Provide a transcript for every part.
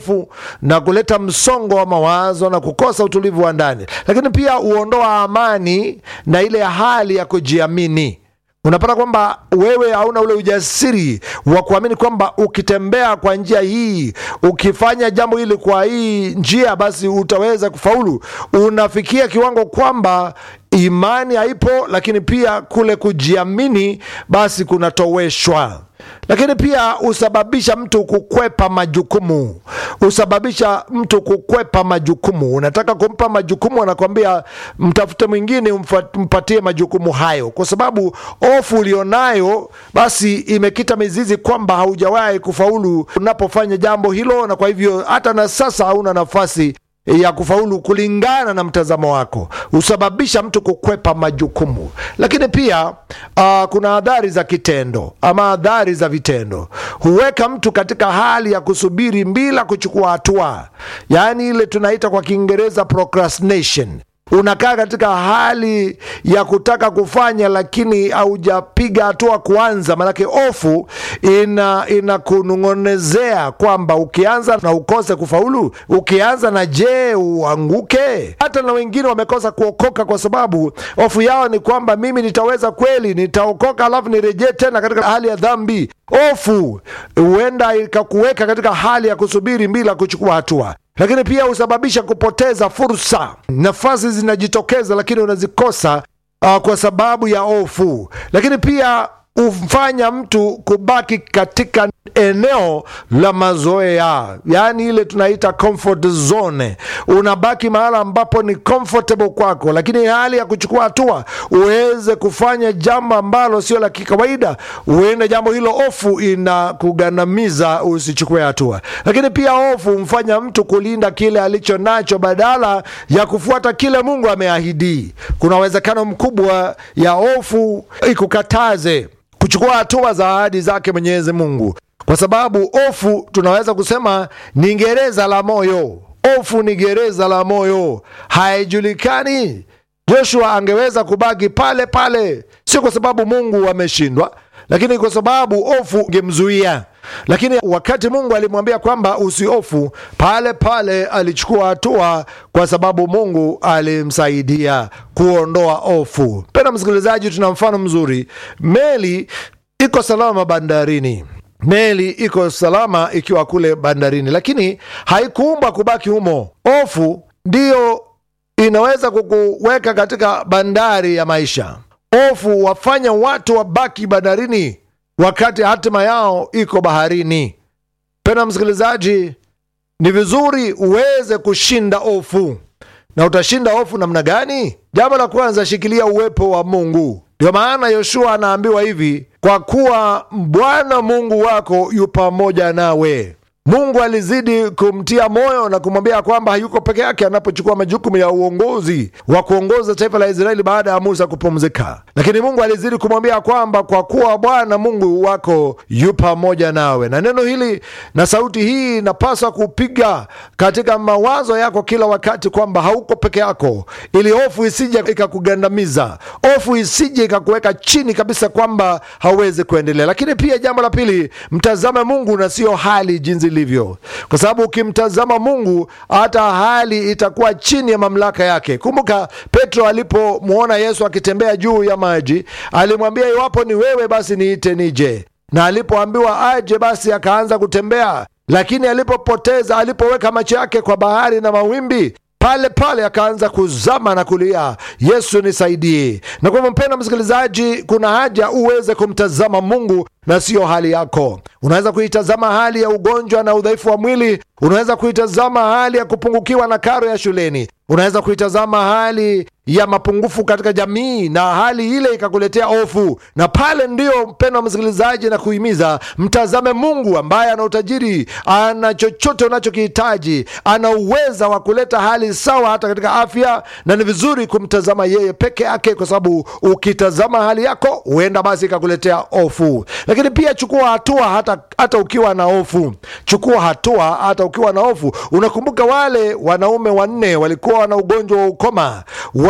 hofu na kuleta msongo wa mawazo na kukosa utulivu wa ndani, lakini pia huondoa amani na ile hali ya kujiamini. Unapata kwamba wewe hauna ule ujasiri wa kuamini kwamba ukitembea kwa njia hii, ukifanya jambo hili kwa hii njia, basi utaweza kufaulu. Unafikia kiwango kwamba imani haipo, lakini pia kule kujiamini basi kunatoweshwa lakini pia husababisha mtu kukwepa majukumu, husababisha mtu kukwepa majukumu. Unataka kumpa majukumu, anakwambia mtafute mwingine mpatie majukumu hayo, kwa sababu hofu ulionayo basi imekita mizizi kwamba haujawahi kufaulu unapofanya jambo hilo, na kwa hivyo hata na sasa hauna nafasi ya kufaulu kulingana na mtazamo wako, husababisha mtu kukwepa majukumu. Lakini pia uh, kuna adhari za kitendo ama adhari za vitendo, huweka mtu katika hali ya kusubiri bila kuchukua hatua, yaani ile tunaita kwa Kiingereza procrastination. Unakaa katika hali ya kutaka kufanya lakini haujapiga hatua kuanza, maanake hofu ina inakunong'onezea kwamba ukianza na ukose kufaulu, ukianza na je uanguke. Hata na wengine wamekosa kuokoka kwa sababu hofu yao ni kwamba mimi nitaweza kweli, nitaokoka alafu nirejee tena katika hali ya dhambi. Hofu huenda ikakuweka katika hali ya kusubiri bila kuchukua hatua lakini pia husababisha kupoteza fursa. Nafasi zinajitokeza lakini unazikosa uh, kwa sababu ya hofu. Lakini pia humfanya mtu kubaki katika eneo la mazoea, yaani ile tunaita comfort zone. Unabaki mahala ambapo ni comfortable kwako, lakini hali ya kuchukua hatua uweze kufanya jambo ambalo sio la kikawaida, huenda jambo hilo hofu inakugandamiza usichukue hatua. Lakini pia hofu humfanya mtu kulinda kile alicho nacho badala ya kufuata kile Mungu ameahidi. Kuna uwezekano mkubwa ya hofu ikukataze kuchukua hatua za ahadi zake Mwenyezi Mungu, kwa sababu hofu tunaweza kusema ni gereza la moyo. Hofu ni gereza la moyo, haijulikani. Joshua angeweza kubaki pale pale, sio kwa sababu Mungu ameshindwa, lakini kwa sababu hofu ingemzuia. Lakini wakati Mungu alimwambia kwamba usihofu, pale pale alichukua hatua, kwa sababu Mungu alimsaidia kuondoa hofu. Penda msikilizaji, tuna mfano mzuri. Meli iko salama bandarini meli iko salama ikiwa kule bandarini, lakini haikuumbwa kubaki humo. Hofu ndiyo inaweza kukuweka katika bandari ya maisha. Hofu wafanya watu wabaki bandarini wakati hatima yao iko baharini. Pena msikilizaji, ni vizuri uweze kushinda hofu. Na utashinda hofu namna gani? Jambo la kwanza, shikilia uwepo wa Mungu. Ndio maana Yoshua anaambiwa hivi, kwa kuwa Bwana Mungu wako yu pamoja nawe. Mungu alizidi kumtia moyo na kumwambia kwamba hayuko peke yake anapochukua majukumu ya uongozi wa kuongoza taifa la Israeli baada ya Musa kupumzika, lakini Mungu alizidi kumwambia kwamba kwa kuwa Bwana Mungu wako yu pamoja nawe. Na neno hili na sauti hii inapaswa kupiga katika mawazo yako kila wakati kwamba hauko peke yako, ili hofu isije ikakugandamiza, hofu isije ikakuweka chini kabisa kwamba hauwezi kuendelea. Lakini pia jambo la pili, mtazame Mungu na sio hali jinsi ilivyo, kwa sababu ukimtazama Mungu hata hali itakuwa chini ya mamlaka yake. Kumbuka Petro alipomwona Yesu akitembea juu ya maji, alimwambia iwapo ni wewe, basi niite nije, na alipoambiwa aje, basi akaanza kutembea. Lakini alipopoteza, alipoweka macho yake kwa bahari na mawimbi pale pale akaanza kuzama na kulia, Yesu nisaidie. Na kwa hivyo, mpendwa msikilizaji, kuna haja uweze kumtazama Mungu na siyo hali yako. Unaweza kuitazama hali ya ugonjwa na udhaifu wa mwili, unaweza kuitazama hali ya kupungukiwa na karo ya shuleni, unaweza kuitazama hali ya mapungufu katika jamii, na hali ile ikakuletea hofu. Na pale ndio, mpendwa msikilizaji, na kuhimiza mtazame Mungu ambaye ana utajiri, ana chochote unachokihitaji, ana uweza wa kuleta hali sawa hata katika afya, na ni vizuri kumtazama yeye peke yake, kwa sababu ukitazama hali yako huenda basi ikakuletea hofu. Lakini pia chukua hatua hata, hata ukiwa na hofu. Chukua hatua hata ukiwa na hofu. Unakumbuka wale wanaume wanne walikuwa na ugonjwa wa ukoma,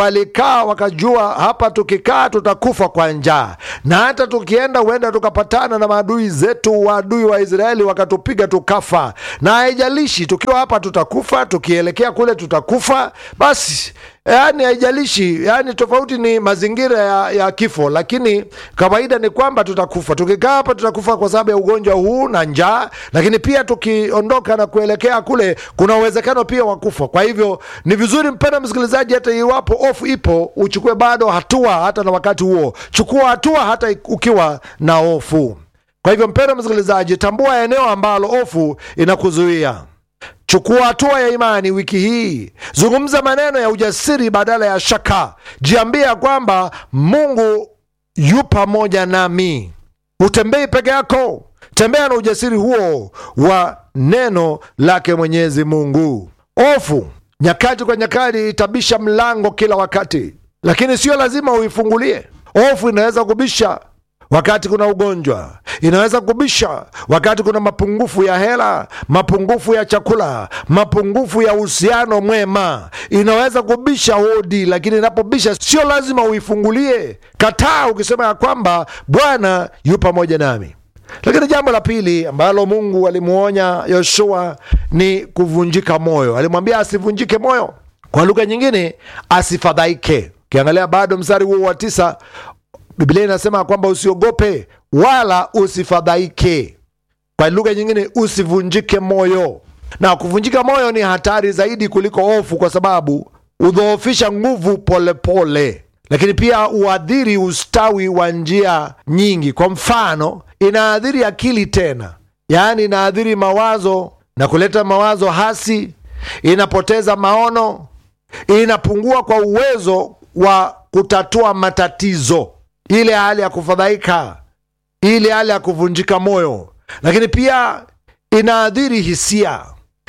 walikaa wakajua, hapa tukikaa tutakufa kwa njaa, na hata tukienda huenda tukapatana na maadui zetu, waadui wa Israeli wakatupiga tukafa, na haijalishi tukiwa hapa tutakufa, tukielekea kule tutakufa. Basi yani haijalishi, yani tofauti ni mazingira ya, ya kifo, lakini kawaida ni kwamba tutakufa. Tukikaa hapa tutakufa kwa sababu ya ugonjwa huu na njaa, lakini pia tukiondoka na kuelekea kule kuna uwezekano pia wa kufa. Kwa hivyo ni vizuri, mpenda msikilizaji, hata iwapo hofu ipo, uchukue bado hatua. Hata na wakati huo, chukua hatua hata ukiwa na hofu. Kwa hivyo, mpenda msikilizaji, tambua eneo ambalo hofu inakuzuia. Chukua hatua ya imani wiki hii. Zungumza maneno ya ujasiri badala ya shaka. Jiambia kwamba Mungu yu pamoja nami. Utembei peke yako, tembea na ujasiri huo wa neno lake Mwenyezi Mungu. Hofu nyakati kwa nyakati itabisha mlango kila wakati, lakini sio lazima uifungulie. Hofu inaweza kubisha wakati kuna ugonjwa, inaweza kubisha wakati kuna mapungufu ya hela, mapungufu ya chakula, mapungufu ya uhusiano mwema, inaweza kubisha hodi, lakini inapobisha sio lazima uifungulie. Kataa ukisema ya kwamba Bwana yu pamoja nami. Lakini jambo la pili ambalo Mungu alimuonya Yoshua ni kuvunjika moyo. Alimwambia asivunjike moyo, kwa lugha nyingine asifadhaike. Ukiangalia bado mstari huo wa tisa Biblia inasema kwamba usiogope wala usifadhaike. Kwa lugha nyingine, usivunjike moyo. Na kuvunjika moyo ni hatari zaidi kuliko hofu, kwa sababu hudhoofisha nguvu polepole, lakini pia huadhiri ustawi wa njia nyingi. Kwa mfano, inaadhiri akili tena, yaani inaadhiri mawazo na kuleta mawazo hasi, inapoteza maono, inapungua kwa uwezo wa kutatua matatizo ile hali ya kufadhaika, ile hali ya kuvunjika moyo, lakini pia inaadhiri hisia,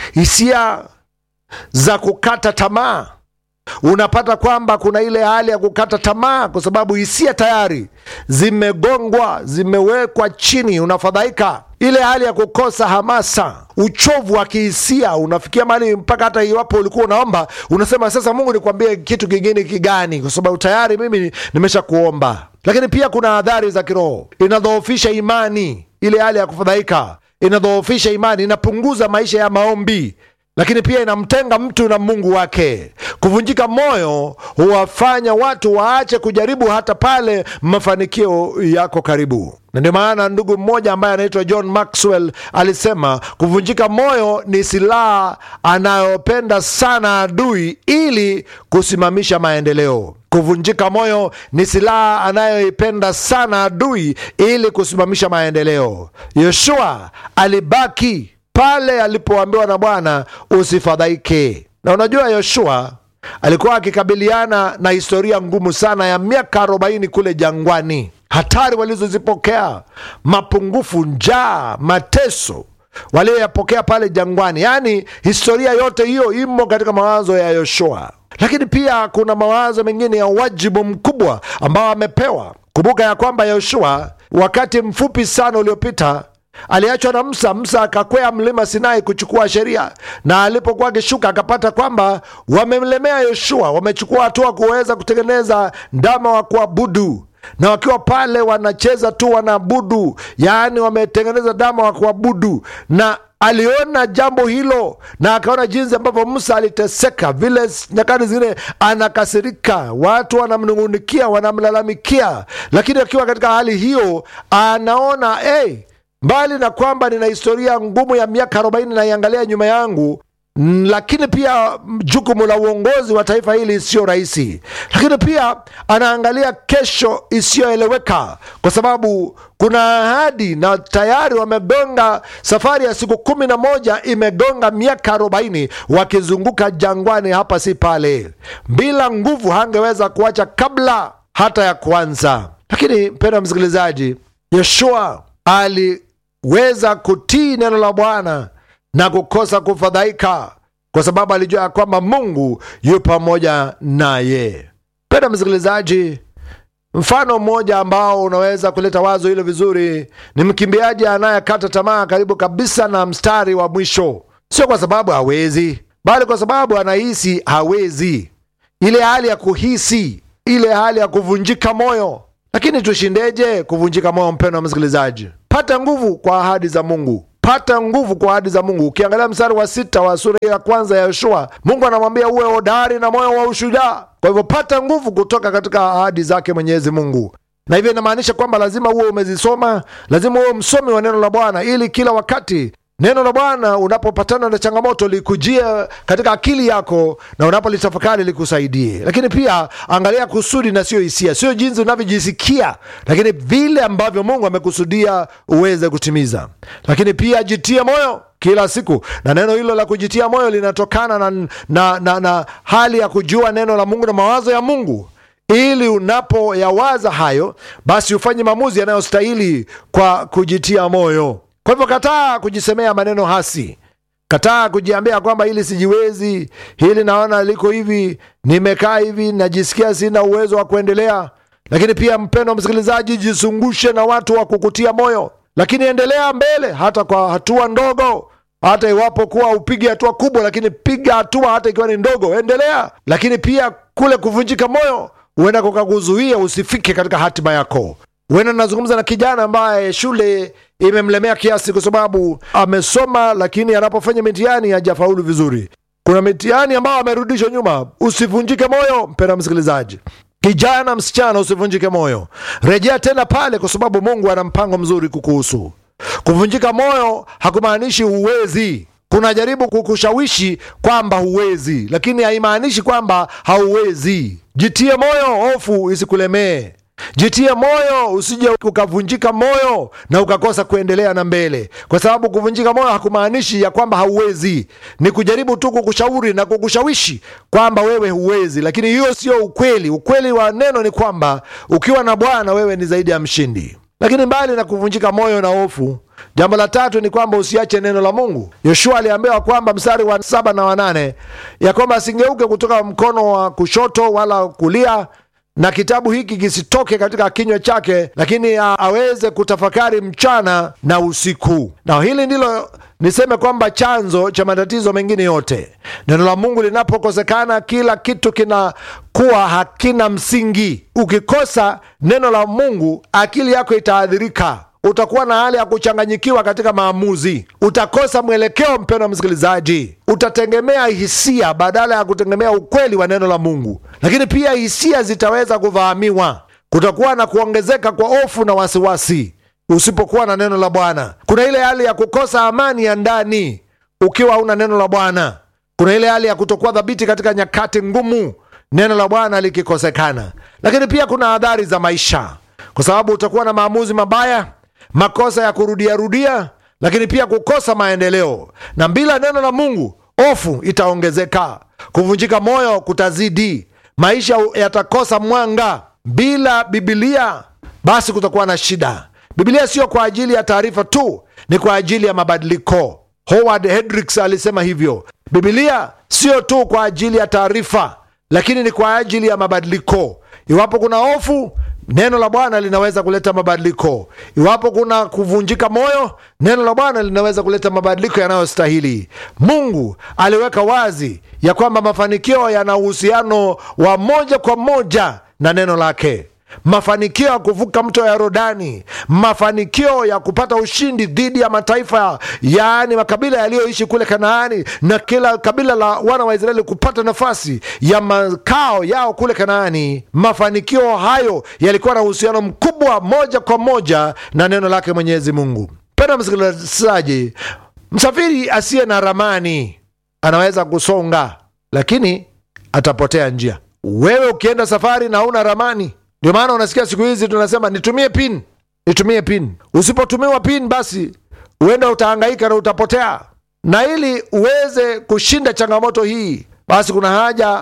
hisia za kukata tamaa. Unapata kwamba kuna ile hali ya kukata tamaa kwa sababu hisia tayari zimegongwa, zimewekwa chini, unafadhaika. Ile hali ya kukosa hamasa, uchovu wa kihisia, unafikia mahali mpaka hata iwapo ulikuwa unaomba unasema sasa, Mungu nikwambie kitu kingine kigani? Kwa sababu tayari mimi nimesha kuomba. Lakini pia kuna adhari za kiroho, inadhoofisha imani. Ile hali ya kufadhaika inadhoofisha imani, inapunguza maisha ya maombi lakini pia inamtenga mtu na Mungu wake. Kuvunjika moyo huwafanya watu waache kujaribu hata pale mafanikio yako karibu. Na ndio maana ndugu mmoja ambaye anaitwa John Maxwell alisema kuvunjika moyo ni silaha anayopenda sana adui ili kusimamisha maendeleo. Kuvunjika moyo ni silaha anayoipenda sana adui ili kusimamisha maendeleo. Yoshua alibaki pale alipoambiwa na Bwana usifadhaike. Na unajua Yoshua alikuwa akikabiliana na historia ngumu sana ya miaka arobaini kule jangwani, hatari walizozipokea, mapungufu, njaa, mateso walioyapokea pale jangwani. Yaani historia yote hiyo imo katika mawazo ya Yoshua, lakini pia kuna mawazo mengine ya wajibu mkubwa ambao amepewa. Kumbuka ya kwamba Yoshua wakati mfupi sana uliopita aliachwa na Musa. Musa akakwea mlima Sinai kuchukua sheria, na alipokuwa akishuka akapata kwamba wamemlemea Yoshua, wamechukua hatua kuweza kutengeneza ndama wa kuabudu, na wakiwa pale wanacheza tu wanaabudu, yaani wametengeneza ndama wa kuabudu na aliona jambo hilo na akaona jinsi ambavyo Musa aliteseka, vile nyakati zingine anakasirika, watu wanamnung'unikia, wanamlalamikia, lakini akiwa katika hali hiyo anaona hey, mbali na kwamba nina historia ngumu ya miaka arobaini naiangalia nyuma yangu, lakini pia jukumu la uongozi wa taifa hili sio rahisi, lakini pia anaangalia kesho isiyoeleweka, kwa sababu kuna ahadi na tayari wamegonga safari ya siku kumi na moja imegonga miaka arobaini wakizunguka jangwani hapa si pale. Bila nguvu hangeweza kuacha kabla hata ya kuanza. Lakini mpendwa msikilizaji, Yoshua aliweza kutii neno la Bwana na kukosa kufadhaika kwa sababu alijua ya kwamba Mungu yu pamoja naye. Mpendwa msikilizaji, mfano mmoja ambao unaweza kuleta wazo hilo vizuri ni mkimbiaji anayekata tamaa karibu kabisa na mstari wa mwisho, sio kwa sababu hawezi, bali kwa sababu anahisi hawezi. ile hali ya kuhisi, ile hali ya kuvunjika moyo. Lakini tushindeje kuvunjika moyo, mpendwa msikilizaji? Pata nguvu kwa ahadi za Mungu, pata nguvu kwa ahadi za Mungu. Ukiangalia mstari wa sita wa sura ya kwanza ya Yoshua, Mungu anamwambia uwe hodari na moyo wa ushujaa. Kwa hivyo pata nguvu kutoka katika ahadi zake Mwenyezi Mungu na hivyo inamaanisha kwamba lazima uwe umezisoma, lazima uwe msomi wa neno la Bwana, ili kila wakati neno la Bwana unapopatana na changamoto likujie katika akili yako na unapolitafakari likusaidie. Lakini pia angalia kusudi na sio hisia, sio jinsi unavyojisikia, lakini vile ambavyo Mungu amekusudia uweze kutimiza. Lakini pia jitie moyo kila siku, na neno hilo la kujitia moyo linatokana na, na, na, na hali ya kujua neno la Mungu na mawazo ya Mungu ili unapoyawaza hayo basi ufanye maamuzi yanayostahili kwa kujitia moyo. Kwa hivyo kataa kujisemea maneno hasi, kataa kujiambia kwamba hili sijiwezi, hili naona liko hivi, nimekaa hivi, najisikia sina uwezo wa kuendelea. Lakini pia mpendo msikilizaji, jizungushe na watu wa kukutia moyo, lakini endelea mbele hata kwa hatua ndogo hata iwapo kuwa upige hatua kubwa, lakini piga hatua hata ikiwa ni ndogo, endelea. Lakini pia kule kuvunjika moyo huenda kukakuzuia usifike katika hatima yako. Huenda nazungumza na kijana ambaye shule imemlemea kiasi, kwa sababu amesoma, lakini anapofanya mitihani hajafaulu vizuri. Kuna mitihani ambayo amerudishwa nyuma. Usivunjike moyo, mpenda msikilizaji. Kijana, msichana, usivunjike moyo, rejea tena pale, kwa sababu Mungu ana mpango mzuri kukuhusu. Kuvunjika moyo hakumaanishi huwezi. Kuna jaribu kukushawishi kwamba huwezi, lakini haimaanishi kwamba hauwezi. Jitie moyo, hofu isikulemee. Jitie moyo, usije ukavunjika moyo na ukakosa kuendelea na mbele, kwa sababu kuvunjika moyo hakumaanishi ya kwamba hauwezi. Ni kujaribu tu kukushauri na kukushawishi kwamba wewe huwezi, lakini hiyo sio ukweli. Ukweli wa neno ni kwamba ukiwa na Bwana wewe ni zaidi ya mshindi. Lakini mbali na kuvunjika moyo na hofu, jambo la tatu ni kwamba usiache neno la Mungu. Yoshua aliambiwa kwamba mstari wa saba na wanane ya kwamba asingeuke kutoka mkono wa kushoto wala kulia, na kitabu hiki kisitoke katika kinywa chake, lakini aweze kutafakari mchana na usiku. Na hili ndilo niseme kwamba chanzo cha matatizo mengine yote, neno la Mungu linapokosekana, kila kitu kinakuwa hakina msingi. Ukikosa neno la Mungu, akili yako itaadhirika utakuwa na hali ya kuchanganyikiwa katika maamuzi, utakosa mwelekeo. Mpendwa msikilizaji, utategemea hisia badala ya kutegemea ukweli wa neno la Mungu. Lakini pia hisia zitaweza kuvahamiwa, kutakuwa na kuongezeka kwa hofu na wasiwasi usipokuwa na neno la Bwana. Kuna ile hali ya kukosa amani ya ndani ukiwa hauna neno la Bwana. Kuna ile hali ya kutokuwa dhabiti katika nyakati ngumu, neno la Bwana likikosekana. Lakini pia kuna adhari za maisha, kwa sababu utakuwa na maamuzi mabaya makosa ya kurudiarudia, lakini pia kukosa maendeleo. Na bila neno la Mungu, hofu itaongezeka, kuvunjika moyo kutazidi, maisha yatakosa mwanga. Bila Bibilia basi kutakuwa na shida. Bibilia sio kwa ajili ya taarifa tu, ni kwa ajili ya mabadiliko. Howard Hendricks alisema hivyo. Bibilia sio tu kwa ajili ya taarifa, lakini ni kwa ajili ya mabadiliko. Iwapo kuna hofu neno la Bwana linaweza kuleta mabadiliko. Iwapo kuna kuvunjika moyo, neno la Bwana linaweza kuleta mabadiliko yanayostahili. Mungu aliweka wazi ya kwamba mafanikio yana uhusiano wa moja kwa moja na neno lake. Mafanikio ya kuvuka mto ya Yordani, mafanikio ya kupata ushindi dhidi ya mataifa, yaani makabila yaliyoishi kule Kanaani, na kila kabila la wana wa Israeli kupata nafasi ya makao yao kule Kanaani. Mafanikio hayo yalikuwa na uhusiano mkubwa moja kwa moja na neno lake Mwenyezi Mungu. Penda msikilizaji, msafiri asiye na ramani anaweza kusonga, lakini atapotea njia. Wewe ukienda safari na una ramani ndio maana unasikia siku hizi tunasema nitumie pin, nitumie pin. Usipotumiwa pin, basi huenda utahangaika na utapotea. Na ili uweze kushinda changamoto hii, basi kuna haja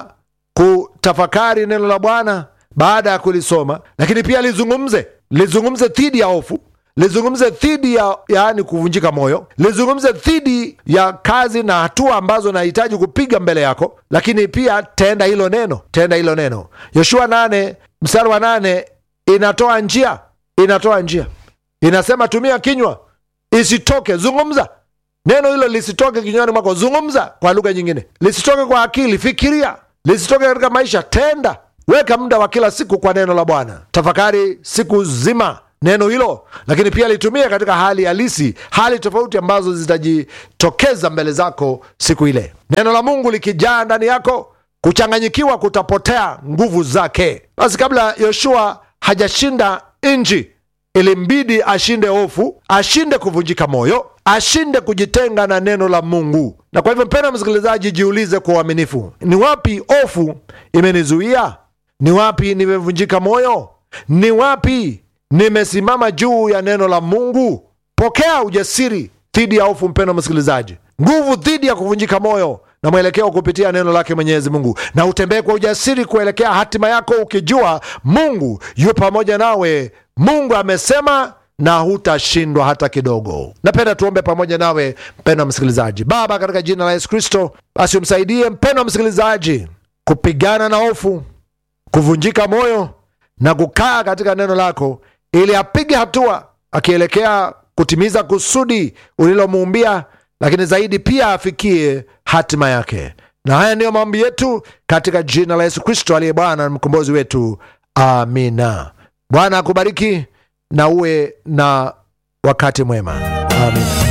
kutafakari neno la Bwana baada ya kulisoma, lakini pia lizungumze, lizungumze dhidi ya hofu, lizungumze dhidi ya yaani kuvunjika moyo, lizungumze dhidi ya kazi na hatua ambazo nahitaji kupiga mbele yako, lakini pia tenda hilo neno, tenda hilo neno. Yoshua nane mstari wa nane inatoa njia, inatoa njia, inasema tumia kinywa, isitoke, zungumza neno hilo, lisitoke kinywani mwako, zungumza. Kwa lugha nyingine, lisitoke kwa akili, fikiria, lisitoke katika maisha. Tenda, weka muda wa kila siku kwa neno la Bwana, tafakari siku zima neno hilo, lakini pia litumie katika hali halisi, hali tofauti ambazo zitajitokeza mbele zako siku ile. Neno la Mungu likijaa ndani yako, kuchanganyikiwa kutapotea nguvu zake. Basi kabla Yoshua hajashinda nchi, ilimbidi ashinde hofu, ashinde kuvunjika moyo, ashinde kujitenga na neno la Mungu. Na kwa hivyo, mpendwa msikilizaji, jiulize kwa uaminifu, ni wapi hofu imenizuia? Ni wapi nimevunjika moyo? Ni wapi nimesimama juu ya neno la Mungu? Pokea ujasiri dhidi ya hofu, mpendwa msikilizaji, nguvu dhidi ya kuvunjika moyo na mwelekeo kupitia neno lake Mwenyezi Mungu, na utembee kwa ujasiri kuelekea hatima yako, ukijua Mungu yu pamoja nawe. Mungu amesema na hutashindwa hata kidogo. Napenda tuombe pamoja nawe mpendwa msikilizaji. Baba, katika jina la Yesu Kristo, basi umsaidie mpendwa msikilizaji kupigana na hofu, kuvunjika moyo na kukaa katika neno lako, ili apige hatua akielekea kutimiza kusudi ulilomuumbia, lakini zaidi pia afikie hatima yake. Na haya ndiyo maombi yetu katika jina la Yesu Kristo aliye Bwana na mkombozi wetu, amina. Bwana akubariki na uwe na wakati mwema, amina.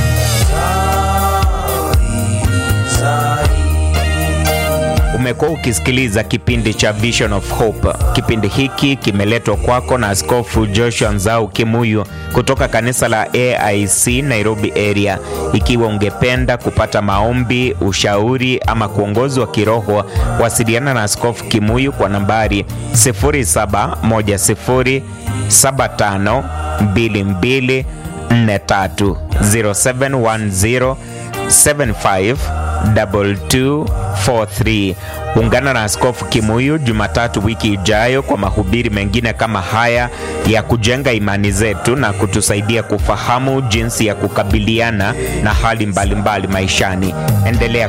Umekuwa ukisikiliza kipindi cha Vision of Hope. Kipindi hiki kimeletwa kwako na Askofu Joshua Nzau Kimuyu kutoka kanisa la AIC Nairobi area. Ikiwa ungependa kupata maombi, ushauri ama kuongozwa wa kiroho, wasiliana na Askofu Kimuyu kwa nambari 0710752243 0710 75 2243. Ungana na Askofu Kimuyu Jumatatu wiki ijayo kwa mahubiri mengine kama haya ya kujenga imani zetu na kutusaidia kufahamu jinsi ya kukabiliana na hali mbalimbali mbali maishani. Endelea